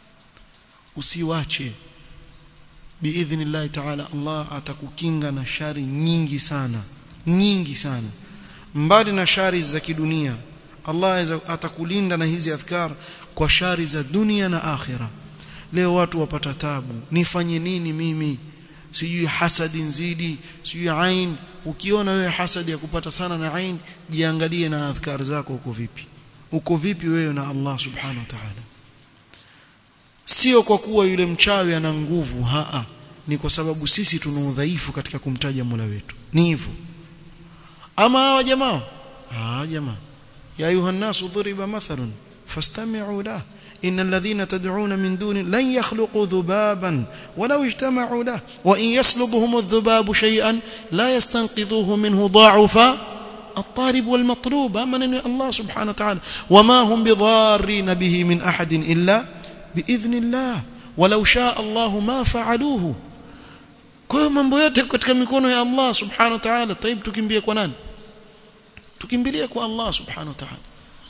usiwache biidhnillah ta'ala Allah atakukinga na shari nyingi sana nyingi sana mbali na shari za kidunia Allah atakulinda na hizi adhkar kwa shari za dunia na akhira leo watu wapata tabu nifanye nini mimi sijui hasadi nzidi sijui ain ukiona wewe hasadi ya kupata sana na ain jiangalie na adhkar zako uko vipi uko vipi wewe na Allah subhanahu wa ta'ala sio kwa kuwa yule mchawi ana nguvu haa ni kwa sababu sisi tuna udhaifu katika kumtaja Mola wetu ni hivyo ama hawa jamaa ah jamaa ya ayuha nasu dhuriba mathalun fastami'u lahu إن الذين تدعون من دون لن يخلقوا ذبابا ولو اجتمعوا له وإن يسلبهم الذباب شيئا لا يستنقذوه منه ضعف الطالب والمطلوب من الله سبحانه وتعالى وما هم بضارين به من أحد إلا بإذن الله ولو شاء الله ما فعلوه kwa mambo yote katika mikono ya Allah subhanahu wa ta'ala taib tukimbie kwa nani tukimbilie kwa Allah subhanahu wa ta'ala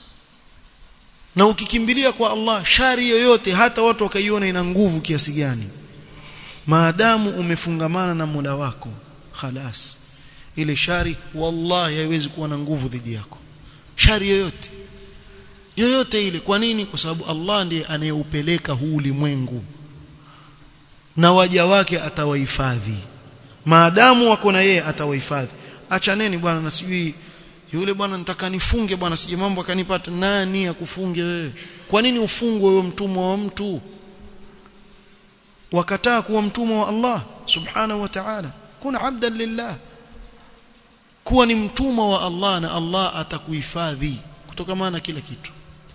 na ukikimbilia kwa Allah shari yoyote hata watu wakaiona ina nguvu kiasi gani maadamu umefungamana na Mola wako khalas ile shari wallahi haiwezi kuwa na nguvu dhidi yako shari yoyote yoyote ile kwa nini kwa sababu Allah ndiye anayeupeleka huu ulimwengu na waja wake atawahifadhi maadamu wako na yeye atawahifadhi achaneni bwana na sijui yule bwana nitaka nifunge bwana sije mambo akanipata nani akufunge wewe kwa nini ufungwe wewe mtumwa wa mtu wakataa kuwa mtumwa wa Allah subhanahu wa ta'ala kuna abdan lillah kuwa ni mtumwa wa Allah na Allah atakuhifadhi kutokana na kila kitu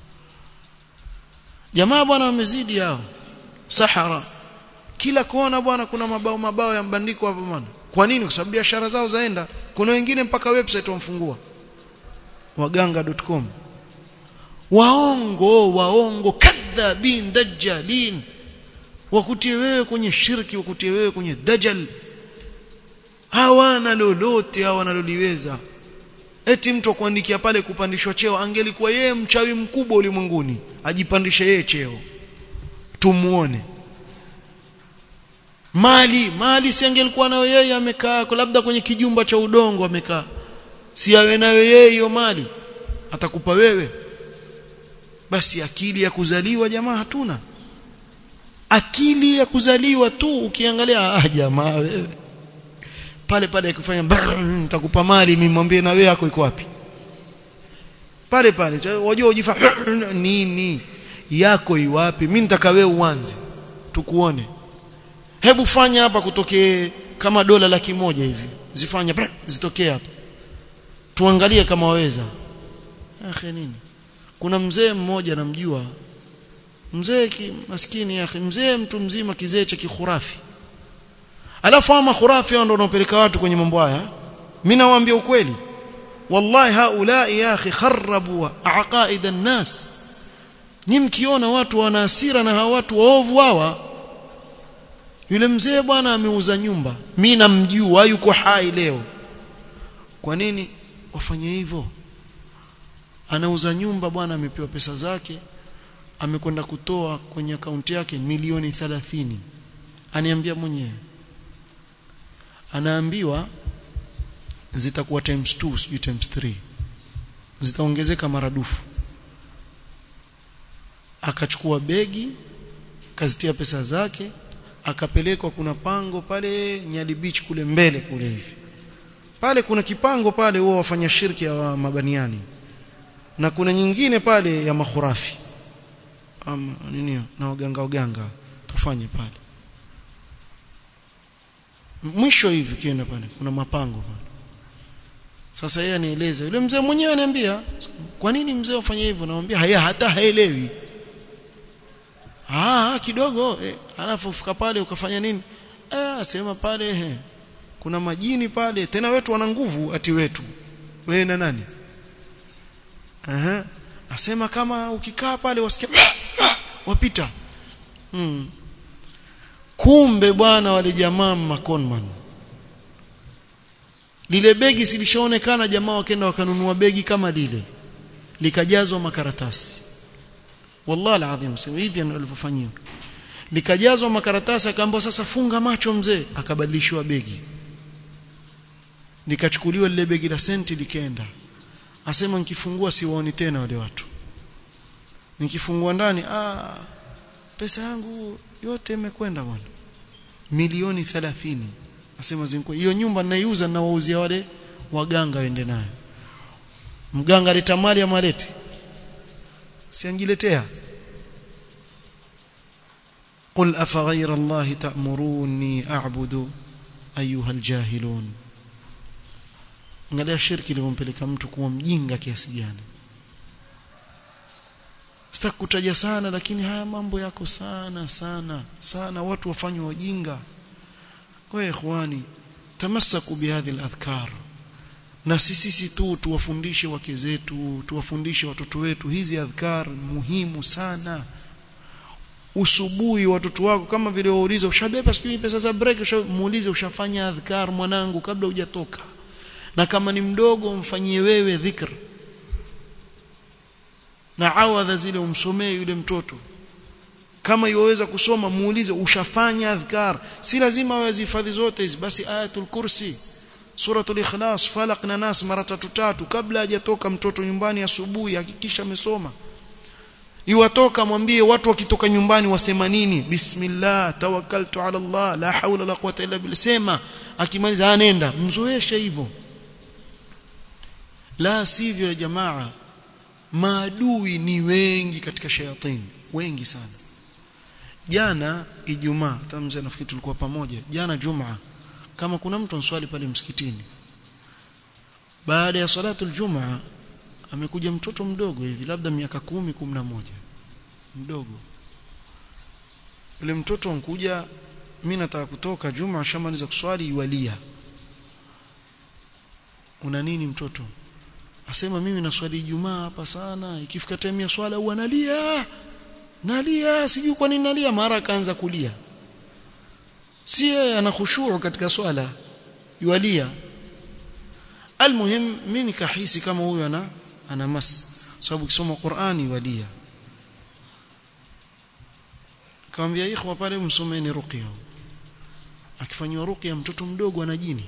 jamaa bwana wamezidi hao sahara kila kona bwana kuna mabao mabao ya mbandiko hapo bwana kwa nini kwa sababu biashara zao zaenda kuna wengine mpaka website wamfungua waganga.com waongo waongo kadhabin dajjalin wakutie wewe kwenye shirki wakutie wewe kwenye dajjal hawana lolote hawana loliweza eti mtu kuandikia pale kupandishwa cheo angelikuwa yeye mchawi mkubwa ulimwenguni ajipandishe yeye cheo tumuone mali mali si angelikuwa nayo yeye amekaa labda kwenye kijumba cha udongo amekaa si awe nayo yeye hiyo mali atakupa wewe basi akili ya kuzaliwa jamaa hatuna akili ya kuzaliwa tu ukiangalia ah jamaa wewe pale pale akifanya nitakupa mali mimi mwambie na wewe yako iko wapi pale pale wajua ujifa nini yako iwapi mimi nitaka wewe uanze tukuone hebu fanya hapa kutokee kama dola laki moja hivi zifanye zitokee hapa tuangalie kama waweza akhi nini kuna mzee mmoja namjua mzee maskini akhi mzee mtu mzima kizee cha kikhurafi alafu ama khurafi ndio wanaopeleka watu kwenye mambo haya mimi nawaambia ukweli wallahi haulai ya akhi kharabu aqaid an-nas ni mkiona watu wana hasira na hawa watu waovu hawa yule mzee bwana ameuza nyumba mimi namjua yuko hai leo kwa nini wafanye hivyo anauza nyumba bwana amepewa pesa zake amekwenda kutoa kwenye akaunti yake milioni 30 aniambia mwenyewe anaambiwa zitakuwa times 2 sijui times 3 zitaongezeka maradufu akachukua begi kazitia pesa zake akapelekwa kuna pango pale Nyali Beach kule mbele kule hivi pale kuna kipango pale huwa wafanya shirki ya wa mabaniani na kuna nyingine pale ya makhurafi ama nini na waganga waganga tufanye pale mwisho hivi kienda pale kuna mapango pale sasa yeye anieleza yule mzee mwenyewe ananiambia kwa nini mzee ufanye hivyo namwambia haya hata haelewi ah kidogo eh, alafu ufika pale ukafanya nini eh sema pale he, kuna majini pale tena wetu wana nguvu ati wetu wewe na nani aha asema kama ukikaa pale wasikia wapita hmm. kumbe bwana wale jamaa makonman lile begi silishaonekana jamaa wakaenda wakanunua begi kama lile likajazwa makaratasi wallahi alazim sema hivi ndio alivyofanyia likajazwa makaratasi akaambiwa sasa funga macho mzee akabadilishwa begi likachukuliwa lile begi la senti likaenda asema nikifungua siwaoni tena wale watu nikifungua ndani ah pesa yangu yote imekwenda bwana milioni 30 asema zinko hiyo nyumba ninaiuza ninawauzia wale waganga waende nayo mganga aleta mali ya maleti siangiletea قل أفغير الله تأمروني أعبد أيها الجاهلون angalia shirki lilompeleka mtu kuwa mjinga kiasi gani sitaki kutaja sana lakini haya mambo yako sana sana sana watu wafanywa wajinga kwa ikhwani tamassaku bihadhi aladhkar na sisi sisi tu tuwafundishe wake zetu tuwafundishe watoto wetu hizi adhkar muhimu sana usubuhi watoto wako kama vile wauliza ushabeba sijui pesa za break ushamuulize ushafanya adhkar mwanangu kabla hujatoka na kama ni mdogo mfanyie wewe dhikr na awadha zile umsomee yule mtoto kama iwaweza kusoma muulize ushafanya adhkar si lazima wazihifadhi zote hizi basi ayatul kursi suratul ikhlas falaq na nas mara tatu tatu kabla hajatoka mtoto nyumbani asubuhi hakikisha amesoma iwatoka mwambie watu wakitoka nyumbani wasema nini bismillah tawakkaltu ala allah la hawla la quwwata illa billah sema akimaliza anenda mzoeshe hivyo la sivyo ya jamaa maadui ni wengi katika shayatini wengi sana jana ijumaa tamze nafikiri tulikuwa pamoja jana jumaa kama kuna mtu answali pale msikitini baada ya salatu aljumaa amekuja mtoto mdogo hivi labda miaka kumi kumi na moja mdogo yule mtoto ankuja mimi nataka kutoka juma shamaliza kuswali iwalia una nini mtoto asema mimi naswali Ijumaa hapa sana ikifika time ya swala huwa nalia nalia sijui kwa nini nalia mara akaanza kulia si yeye ana khushuu katika swala yualia almuhim mimi nikahisi kama huyu ana ana mas sababu kisoma Qur'ani yualia kaambia ikhwa pale msomeni ruqya akifanywa ruqya mtoto mdogo ana jini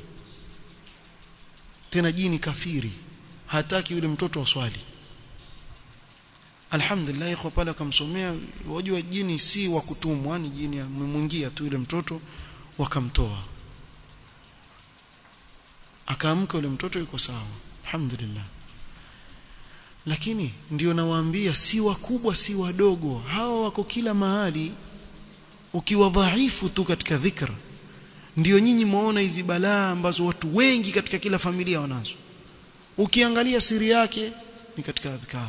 tena jini kafiri hataki yule mtoto aswali alhamdulillah iko pale akamsomea wajua jini si wa kutumwa ni jini amemwingia tu yule mtoto wakamtoa akaamka yule mtoto yuko sawa alhamdulillah lakini ndio nawaambia si wakubwa si wadogo hawa wako kila mahali ukiwa dhaifu tu katika dhikr ndio nyinyi muona hizi balaa ambazo watu wengi katika kila familia wanazo ukiangalia siri yake ni katika adhkar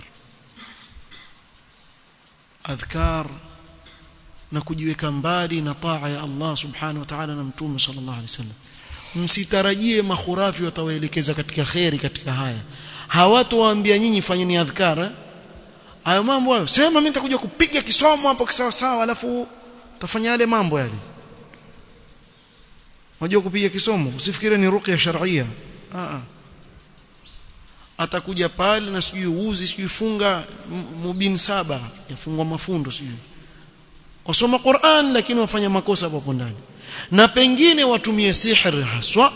adhkar na kujiweka mbali na taa ya Allah subhanahu wa ta'ala na mtume sallallahu alaihi wasallam msitarajie makhurafi watawaelekeza katika khairi katika haya hawatowaambia nyinyi fanyeni adhkar hayo mambo hayo sema mimi nitakuja kupiga kisomo hapo kisawa sawa alafu utafanya yale mambo yale unajua kupiga kisomo usifikire ni ruqya shar'ia a atakuja pale na sijui uzi sijui funga mubin saba yafungwa mafundo sijui wasoma Qur'an lakini wafanya makosa hapo ndani na pengine watumie sihir haswa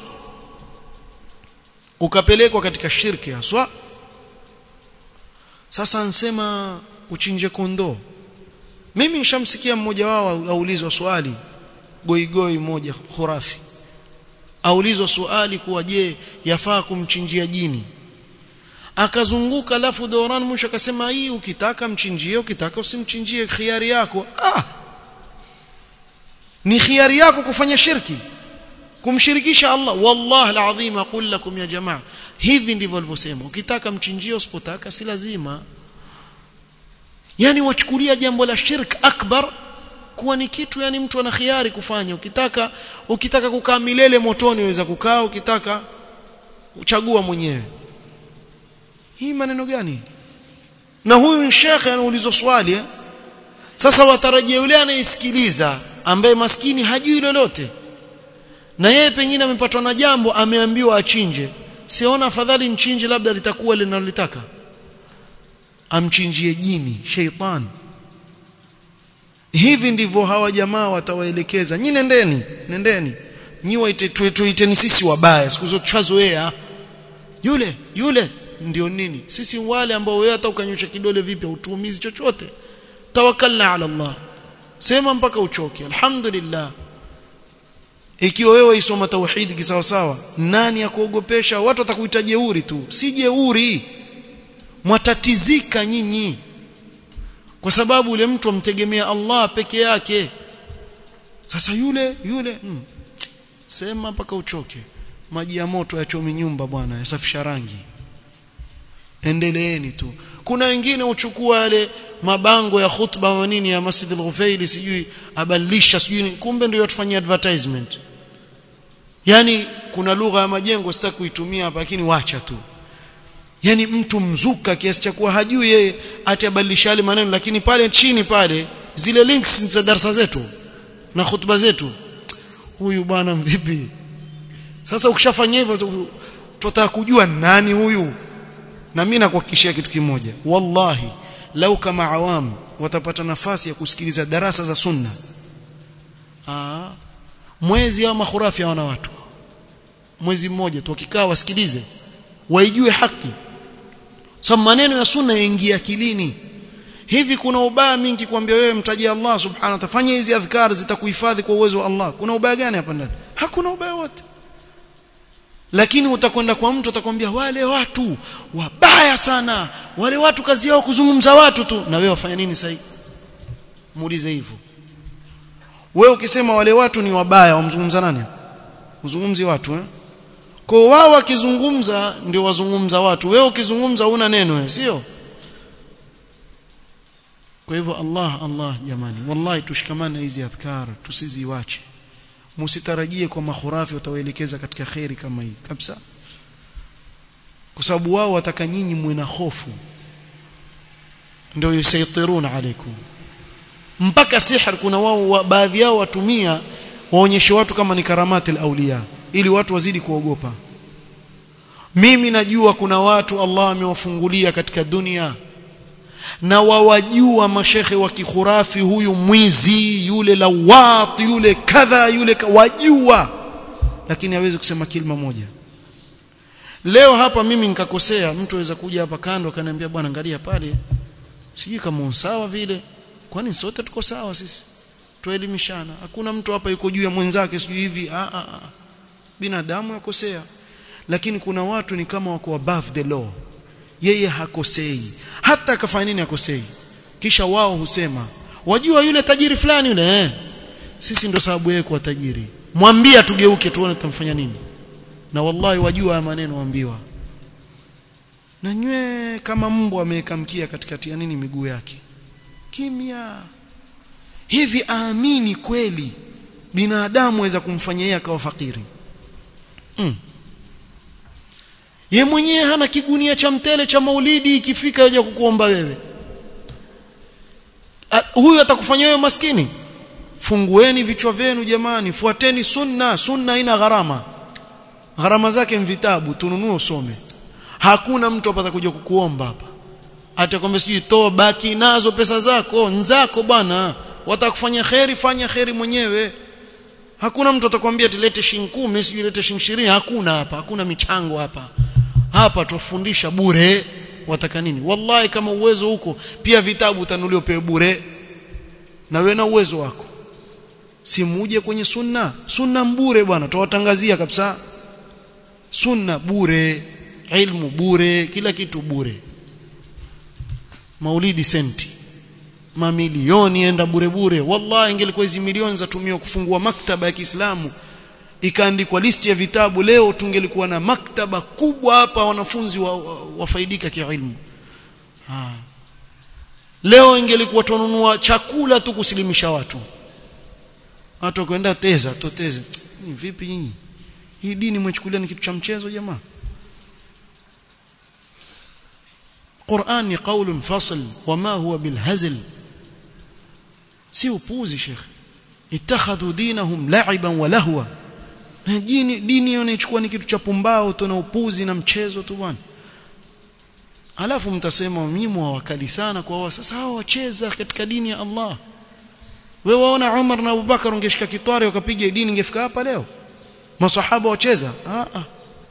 ukapelekwa katika shirki haswa sasa nsema uchinje kondoo mimi nishamsikia mmoja wao aulizwa swali goigoi moja khurafi aulizwa swali kuwa je yafaa kumchinjia jini akazunguka alafu Doran mwisho akasema hii ukitaka mchinjie ukitaka usimchinjie khiari yako ah ni khiari yako kufanya shirki kumshirikisha Allah wallahi alazim aqul lakum ya jamaa hivi ndivyo alivyosema ukitaka mchinjie usipotaka si lazima yani wachukulia jambo la shirk akbar kuwa ni kitu yani mtu ana khiari kufanya ukitaka ukitaka kukaa milele motoni waweza kukaa ukitaka uchagua mwenyewe hii maneno gani na huyu shekhe anaulizwa swali eh? sasa watarajia yule anayesikiliza ambaye maskini hajui lolote na yeye pengine amepatwa na jambo ameambiwa achinje siona afadhali mchinje labda litakuwa linalolitaka amchinjie jini sheitan hivi ndivyo hawa jamaa watawaelekeza nyi nendeni nendeni nyi waite tuiteni sisi wabaya siku zote tuchazoea yule yule ndio nini sisi wale ambao wewe hata ukanyosha kidole vipi utuumizi chochote tawakkalna ala Allah sema mpaka uchoke alhamdulillah ikiwa wewe isoma tauhid kisawa sawa nani akuogopesha watu watakuita jeuri tu si jeuri mwatatizika nyinyi kwa sababu yule mtu amtegemea Allah peke yake sasa yule yule hmm, sema mpaka uchoke maji ya moto yachomi nyumba bwana yasafisha rangi endeleeni tu kuna wengine uchukua yale mabango ya khutba wa nini ya Masjid al-Ghufaili sijui abadilisha sijui kumbe ndio yatufanyia advertisement yani kuna lugha ya majengo sitaki kuitumia hapa lakini wacha tu yani mtu mzuka kiasi cha kuwa hajui yeye atabadilisha yale maneno lakini pale chini pale zile links za darasa zetu na khutba zetu huyu bwana vipi sasa ukishafanya hivyo tutataka kujua nani huyu na mimi nakuhakikishia kitu kimoja wallahi lau kama awam watapata nafasi ya kusikiliza darasa za sunna Aa, mwezi au makhurafi hawana watu mwezi mmoja tu wakikaa wasikilize waijue haki sababu maneno ya sunna yaingia akilini hivi kuna ubaya mingi kuambia wewe mtaji Allah subhanahu wa ta'ala fanya hizi adhkar zitakuhifadhi kwa uwezo wa Allah kuna ubaya gani hapa ndani hakuna ubaya wote lakini utakwenda kwa mtu atakwambia wale watu wabaya sana wale watu kazi yao kuzungumza watu tu na wewe wafanya nini sasa muulize hivyo wewe ukisema wale watu ni wabaya wamzungumza nani uzungumzi watu eh kwa wao wakizungumza ndio wazungumza watu wewe ukizungumza una neno wewe sio kwa hivyo Allah Allah jamani wallahi tushikamane hizi adhkar tusiziwache msitarajie kwa makhurafi watawaelekeza katika khairi kama hii kabisa kwa sababu wao wataka nyinyi mwe na hofu ndio yusaitiruna alaikum mpaka sihr kuna wao wa, baadhi yao watumia waonyeshe watu kama ni karamati auliya ili watu wazidi kuogopa mimi najua kuna watu Allah amewafungulia katika dunia na wawajua mashekhe wa kikhurafi huyu mwizi yule lawat yule kadha yule wajua lakini hawezi kusema kilima moja leo hapa mimi nikakosea mtu aweza kuja hapa kando akaniambia bwana angalia pale sijui kama sawa vile kwani sote tuko sawa sisi tuelimishana hakuna mtu hapa yuko juu ya mwenzake sijui hivi a a a binadamu yakosea lakini kuna watu ni kama wako above the law yeye hakosei hata akafanya nini hakosei kisha wao husema wajua yule tajiri fulani yule eh sisi ndo sababu yeye kuwa tajiri mwambie tugeuke tuone tutamfanya nini na wallahi wajua haya maneno waambiwa na nywe kama mbwa ameweka mkia katikati ya nini miguu yake kimya hivi aamini kweli binadamu aweza kumfanyia yeye akawa fakiri mm. ye mwenyewe hana kigunia cha mtele cha maulidi ikifika aje kukuomba wewe A, huyu atakufanya wewe maskini fungueni vichwa vyenu jamani fuateni sunna sunna ina gharama gharama zake vitabu tununue usome hakuna mtu hapa atakuja kukuomba hapa atakwambia sijui toa baki nazo pesa zako nzako bwana watakufanya kheri fanya kheri mwenyewe hakuna mtu atakwambia tulete shilingi 10 sijui lete shilingi 20 hakuna hapa hakuna michango hapa hapa tufundisha bure wataka nini wallahi kama uwezo huko pia vitabu utanuliwa pewe bure na wewe na uwezo wako simuje kwenye sunna sunna mbure bwana tuwatangazia kabisa sunna bure ilmu bure kila kitu bure maulidi senti mamilioni enda bure bure wallahi ingelikuwa hizi milioni zatumiwa kufungua maktaba ya Kiislamu ikaandikwa listi ya vitabu leo tungelikuwa na maktaba kubwa hapa wanafunzi wafaidika wa, wa kiilmu ha. leo ingelikuwa tununua chakula tu kusilimisha watu watu kwenda teza toteze vipi nyinyi hii dini mwechukulia ni kitu cha mchezo jamaa Qur'an ni qaulun fasl wama huwa bilhazl si upuzi shekhi ittakhadhu dinahum la'iban wa lahwa dini dini inachukua ni kitu cha pumbao tu na upuzi na mchezo tu bwana alafu mtasema mimi wakali sana kwa wao sasa hao wacheza katika dini ya Allah wewe waona Umar na Abubakar ungeshika kitwari wakapiga dini ingefika hapa leo maswahaba wacheza ah ah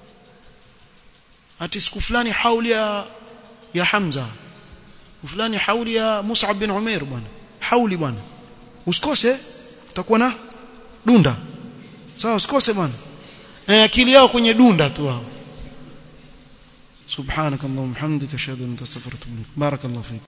ati siku fulani hauli ya ya Hamza fulani hauli ya Mus'ab bin Umair bwana hauli bwana usikose utakuwa na dunda sawa usikose bwana eh akili yao kwenye dunda tu hao subhanakallahumma hamdika ashhadu an la ilaha illa anta astaghfiruka wa atubu ilaik barakallahu fik